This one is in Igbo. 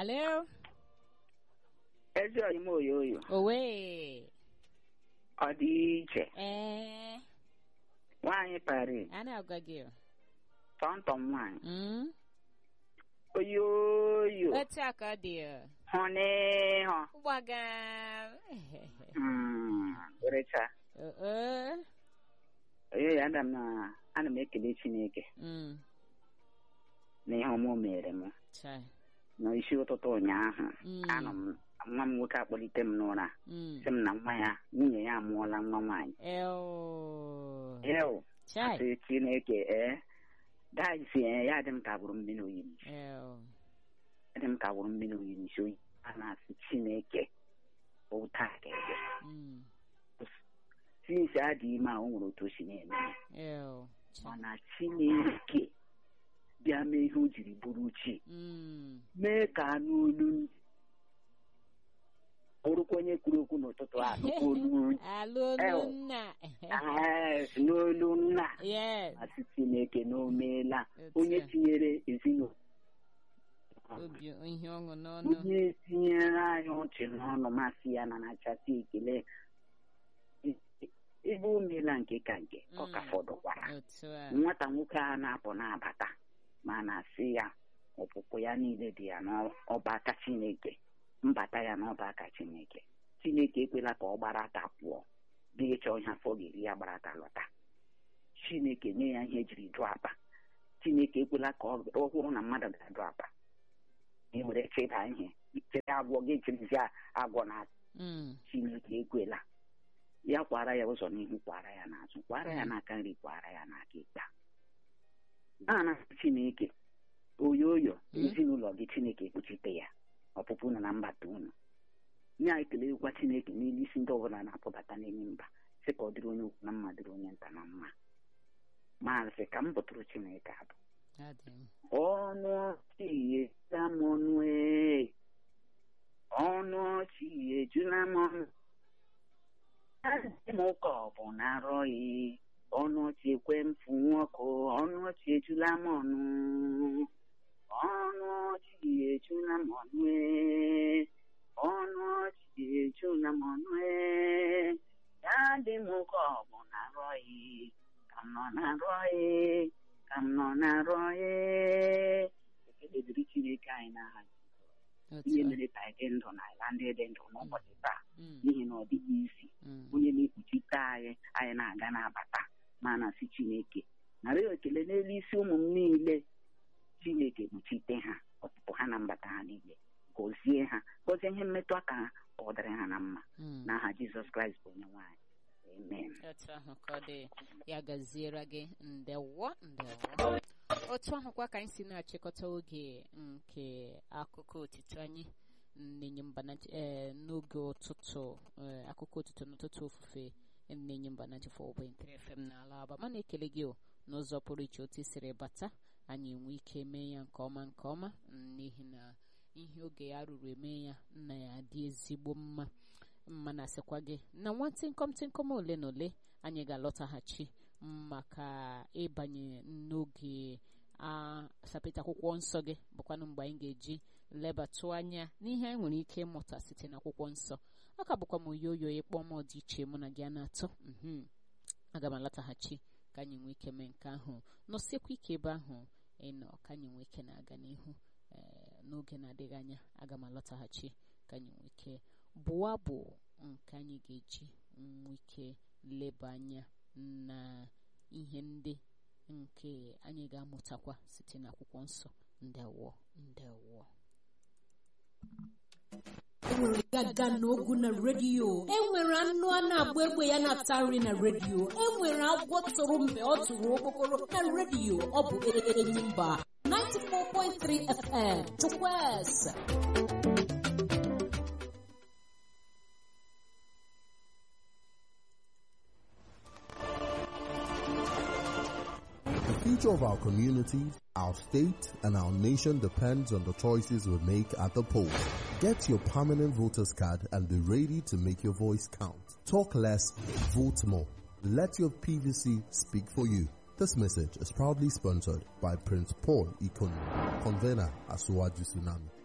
Alo. ezi oyim oyoyo Owe. ọ dị iche Eh. nwaanyị pari Ana agwa gị. o. tọntọm nwaanyị Mm. oyoyo Otu aka ọ dị. o. hụ n'ịhụ Gbaga. Mm, werecha Oh, oh. oyoyo ana m na ana m ekele chineke Mm. na ihe ọma o mere m Chai. n'isi ụtụtụ ụnyaahụ Mm. anọ m nwa m nwoke akpọlite m n'ụra Mm. sị m na nwa ya nwunye ya amụọla nwa nwaanyị Eo. eo Chai. asị chineke ee daisi ee ya dị m ka gburu mmiri oyi m Eo. dị m ka gburu mmiri oyi m isi oyi a na-asị chineke ụta ga-ege Mm. sinsi adị ime a o nwere otu o si na-eme ya. Eo. Chai. mana chineke bịa mee ihe o jiri bụrụ chi Mm. mee ka anụ olu bụrụkwa onye kwuru okwu n'ụtụtụ a nụkwa olu Alo Eo. nna. Ah, si n'olu nna Yes. asị chineke na o meela Otu onye a. tinyere ezinụlọ Obi ihe ọṅụ n'ọnụ. onye tinyere anyị ọchị n'ọnụ masị ya na nachasị ekele ebe o meela nke ka nke ọ ka Mm. fọdụkwara Otu a. nwata nwoke a na-apụ na-abata ma na-asị ya ọpụpụ ya niile dị ya n'ọbaka chineke mbata ya n'ọbaka chineke chineke ekwela ka ọ gbarata pụọ dị ịchọ ihe afọ ga-eri ya gbarata lọta chineke nye ya ihe ejiri dụ apa chineke ekwela ka ọ ọ hụrụ na mmadụ ga-adụ apa e were chịda ihe chere agwọ gị chirizi agwọ na Mm. chineke ekwela ya kwara ya ụzọ n'ihu kwara ya n'azụ kwara ya n'aka nri kwara ya n'aka ịkpa na chineke oyoyo Mm. ezinụlọ gị chineke ekpuchite ya ọpụpụ unu na mbata unu nye anyị kelekwa chineke n'elu isi ndị ọbụla na-apụbata n'ime mba sị ka ọ dịrị onye ukwu na mma dịrị onye nta na mma maazị ka m bụtụrụ chineke abụ Adị m. ọnụ ọchị ejula m ọnụ ee ọnụ ọchị ejula m ọnụ adị m ụka ọ bụ na arọghị ọnụ ọchị ekwe m fụnwu ọkụ ọnụ ọchị ejula m ọnụ ọnụ ọchị ejula m ọnụ ee ọnụ ọchị ejula m ọnụ ee ya dị m ụka ọ bụ na arọghị ka m nọ na arọghị ka m nọ na-arụ ee ekele dịrị chineke anyị n'aha Otu ihe a. mere ka anyị dị ndụ na ala ndị dị ndụ n'ụbọchị taa Mm. n'ihi na ọ dịghị isi Mm. onye na-ekpuchite anyị anyị na-aga na-abata ma na-asị chineke nara ya ekele n'elu isi ụmụ m niile chineke kpuchite ha ọpụpụ ha na mbata ha niile gọzie ha gọzie ihe mmetụ aka ha ka ọ dịrị ha na mma Mm. n'aha jizọs kraịst bụ onye nwaanyị amen otu ahụ ka ọ dị ya gaziere gị ndewo ndewo otu ahụkwa ka anyị si na-achịkọta oge nke akụkọ otito anyị nnenye mba na ee n'oge ụtụtụ ee, akụkọ otito n'ụtụtụ ofufe nnenye mba na 94.3 FM n'ala aba mana ekele gị o n'ụzọ pụrụ iche otu i siri bata anyị enwe ike mee ya nke ọma nke ọma mm, n'ihi na ihe oge ya ruru eme ya nna ya dị ezigbo mma mma na-asịkwa gị na nwantịnkọm tịnkọm ole na ole anyị ga-alọtaghachi maka ịbanye n'oge asapịta akwụkwọ nsọ gị bụkwanụ mgbe anyị ga-eji lebatụ anya n'ihe anyị nwere ike ịmụta site n'akwụkwọ nsọ ọ ka bụkwa m oyoyo ịkpọ m dị iche mụ na gị a na-atọ mhm. aga m alọtaghachi ka anyị nwee ike mee nke ahụ nọsiekwa ike ebe ahụ ịnọ ka anyị nwee ike na-aga n'ihu ee, n'oge na-adịghị anya aga m alọtaghachi ka anyị nwee ike bụọ abụ nke anyị ga-eji nwee ike leba anya na ihe ndị nke anyị ga-amụtakwa site n'akwụkwọ nsọ ndewo ndewo enwere gaga n'ogu na redio enwere anụ a na-agba egbe ya na-ata nri na redio enwere agwọ tụrụ mgbe ọ tụrụ okpokoro na redio ọ bụ enyi mba 94.3 FM Chukwueze The future of our communities, our state, and our nation depends on the choices we make at the polls. Get your permanent voter's card and be ready to make your voice count. Talk less, vote more. Let your PVC speak for you. This message is proudly sponsored by Prince Paul Ikonu, convener at Suwaju Tsunami.